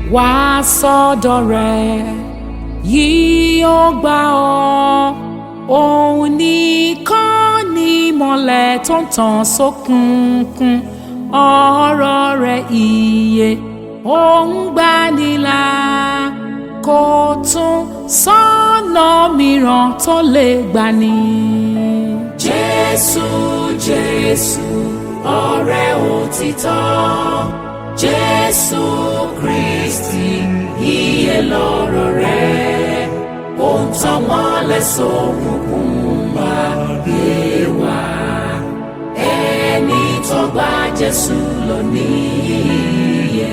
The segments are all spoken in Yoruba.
wá sọ́dọ̀ rẹ̀ yìí ó gbà ọ́ òun nìkan ni ìmọ́lẹ̀ tó ń tàn sókùnkùn ọ̀rọ̀ rẹ̀ ìyè òun gbanilà kò tún sọ́nà mìíràn tó lè gbani. Jésù Jésù ọ̀rẹ́ òtítọ́ Jésù Kristi iye lọ́rọ̀ rẹ̀ ó ń tàn mọ́lẹ̀ sókùnkùn bá gbé wá ẹni tó gba Jésù lọ níyẹ.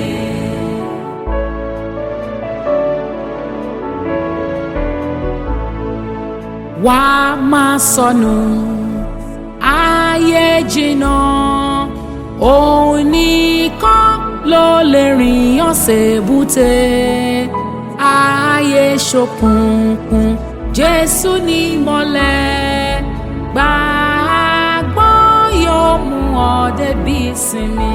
wá máa sọnù ayé jìnnà òun nìkan ló lè rìn ọ̀sẹ̀ búte ayé ṣókùnkùn Jésù ní mọ́lẹ̀ gbàgbọ́ yóò mú ọ débi ìsinmi.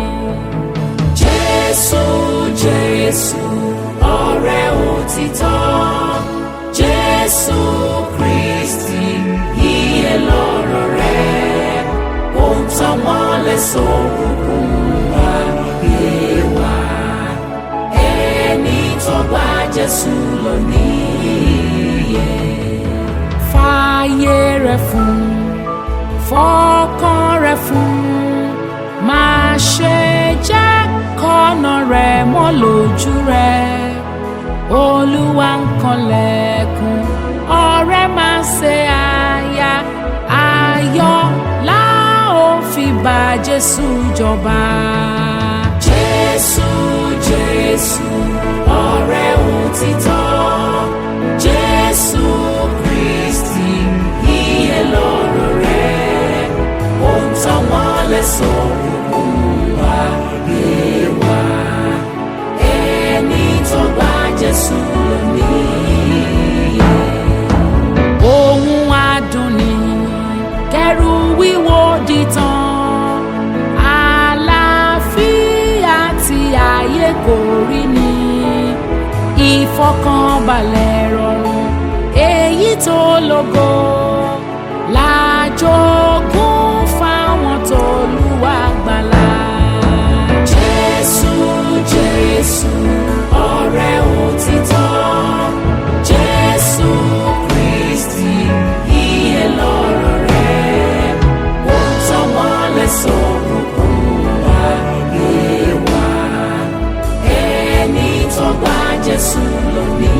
Jésù Jésù ọ̀rẹ́ òtítọ́ Jésù Kristi iye lọ́rọ̀ rẹ̀ ó ń tàn mọ́lẹ̀ sókùnkùn àgbè wá ẹni tó gba Jésù lọ níyẹ. fààyè rẹ̀ fún fọkàn rẹ̀ fún máa ṣe jẹ́ kọ́nà rẹ̀ mọ́ lójú rẹ̀ olúwa ń kanlẹ̀kùn ọ̀rẹ́ máa ṣe àyà ayọ̀ la ó fi bá jésù jọba. jésù jésù ọ̀rẹ́ òtítọ́ jésù kristi iye lọ́rọ̀ rẹ̀ ó ń tàn mọ́lẹ̀ sókùnkùn wá gbé wá ẹni tó gba jésù lọ níyẹ. ohun adùn ni kẹrù wíwo dìtàn àlàáfíà tí ayé kò rí ni ìfọkànbalẹ̀ rọrùn èyí tó lógo lájogún fáwọn tó lùwà gbàlà. jésù jésù ọ̀rẹ́ òtítọ́ jésù kristi iye lọ́rọ̀ rẹ̀ ó ń tàn mọ́lẹ̀ sókùnkùn àgbè wá ẹni tó gba jésù lọ ní.